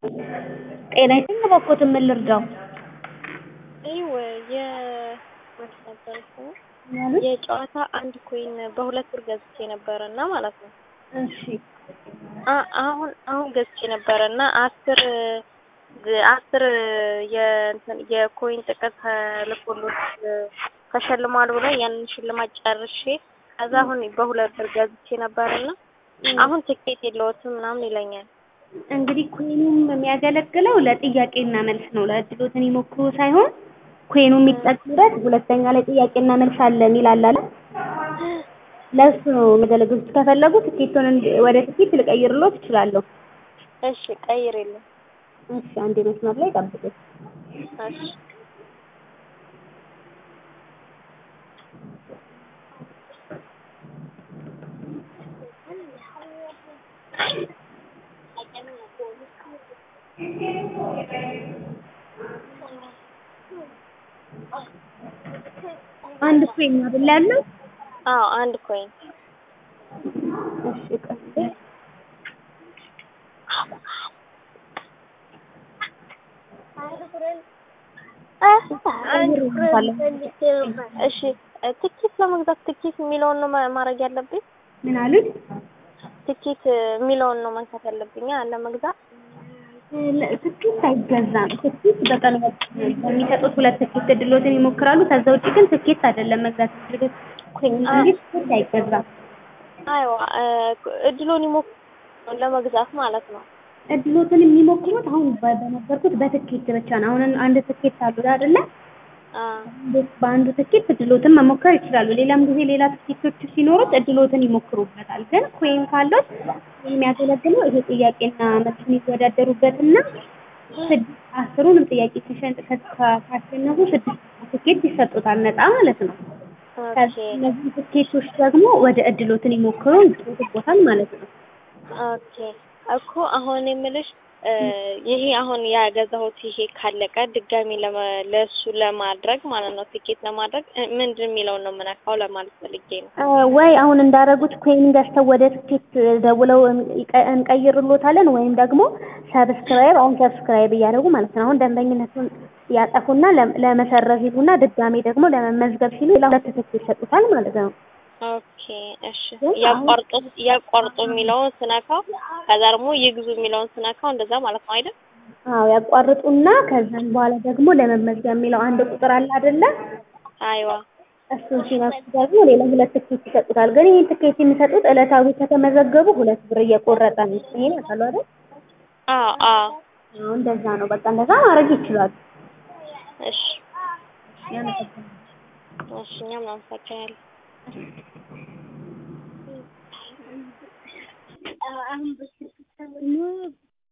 ጤና ይስጥልኝ እባክዎትን ምን ልርዳው? ይው የ ማለት ነበር ስሙ የጨዋታ አንድ ኮይን በሁለት ብር ገዝቼ ነበረ እና ማለት ነው። እሺ አ- አሁን አሁን ገዝቼ ነበረ እና አስር አስር የእንትን የኮይን ጥቅል ተልኮሎት ተሸልሟል ብሎ ያንን ሽልማት ጨርሼ ከዛ አሁን በሁለት ብር ገዝቼ ነበርና አሁን ትኬት የለዎትም ምናምን ይለኛል። እንግዲህ ኮይኑም የሚያገለግለው ለጥያቄና መልስ ነው። ለእድሎትን ይሞክሩ ሳይሆን ኮይኑ የሚጠቅምበት ሁለተኛ ላይ ጥያቄና መልስ አለ የሚል አለ አይደል? ለእሱ ነው የሚያገለግሉት። ከፈለጉ ትኬቱን እንድ- ወደ ትኬት ልቀይርልዎት እችላለሁ። እሺ ቀይርልኝ። እሺ አንዴ መስመር ላይ ጠብቁኝ። እሺ አንድ ኮይን ነው አይደል ያለው? አዎ አንድ ኮይን እሺ ቆይ እሺ ትኬት ለመግዛት ትኬት የሚለውን ነው ማ- ማድረግ ያለብኝ? ምን አሉት? ትኬት የሚለውን ነው መንካት ያለብኝ አ- ለመግዛት? ለ- ትኬት አይገዛም። ትኬት በቀን በሚሰጡት ሁለት ትኬት እድሎትን ይሞክራሉ። ከዛ ውጭ ግን ትኬት አይደለም መግዛት የሚፈልጉት ኮይን እንጂ ትኬት አይገዛም። አይዋ እድሉን ይሞክሩ ለመግዛት ማለት ነው። እድሎትን የሚሞክሩት አሁን በ- በነበርኩት በትኬት ብቻ ነው። አሁን አንድ ትኬት አሉ አይደለ? አ በአንዱ ትኬት እድሎትን መሞከር ይችላሉ። ሌላም ጊዜ ሌላ ትኬቶች ሲኖሩት እድሎትን ይሞክሩበታል። ግን ኮይን ካለው የሚያገለግለው ይሄ ጥያቄና መልስ የሚወዳደሩበትና ስድስት አስሩንም ጥያቄ ሲሸንጥ ከ- ካሸነፉ ስድስት ትኬት ይሰጡታል ነፃ ማለት ነው። ኦኬ እነዚህ ትኬቶች ደግሞ ወደ እድሎትን ይሞክሩ ይጫወቱበታል ማለት ነው። ኦኬ እኮ አሁን የምልሽ እ ይሄ አሁን ያገዛሁት ይሄ ካለቀ ድጋሚ ለመ ለሱ ለማድረግ ማለት ነው ትኬት ለማድረግ እ ምንድን የሚለውን ነው የምነካው ለማለት ፈልጌ ነው። እ ወይ አሁን እንዳረጉት ኮይን ገዝተው ወደ ትኬት ደውለው እንቀ- እንቀይርሎታለን ወይም ደግሞ ሰብስክራይብ አሁን ሰብስክራይብ እያደረጉ ማለት ነው። አሁን ደንበኝነቱን ያጠፉና ለ- ለመሰረዝ ይሉና ድጋሜ ደግሞ ለመመዝገብ ሲሉ ሌላ ሁለት ትኬት ይሰጡታል ማለት ነው። ኦኬ እሺ ያቋርጡ ያቋርጡ የሚለውን ስነካው ከዛ ደግሞ ይግዙ የሚለውን ስነካው እንደዛ ማለት ነው አይደል? አዎ ያቋርጡና ከዛም በኋላ ደግሞ ለመመዝገብ የሚለው አንድ ቁጥር አለ አይደለ? አይዋ እሱን ሲነኩ ደግሞ ሌላ ሁለት ትኬት ይሰጡታል። ግን ይህን ትኬት የሚሰጡት ዕለታዊ ከተመዘገቡ ሁለት ብር እየቆረጠ ነው። ይሄን ያውቃሉ አይደል? አዎ አዎ አዎ እንደዛ ነው። በቃ እንደዛ ማድረግ ይችላሉ። እሺ ያመሰግናለሁ። እሺ እኛም እናመሰግናለን። አሁን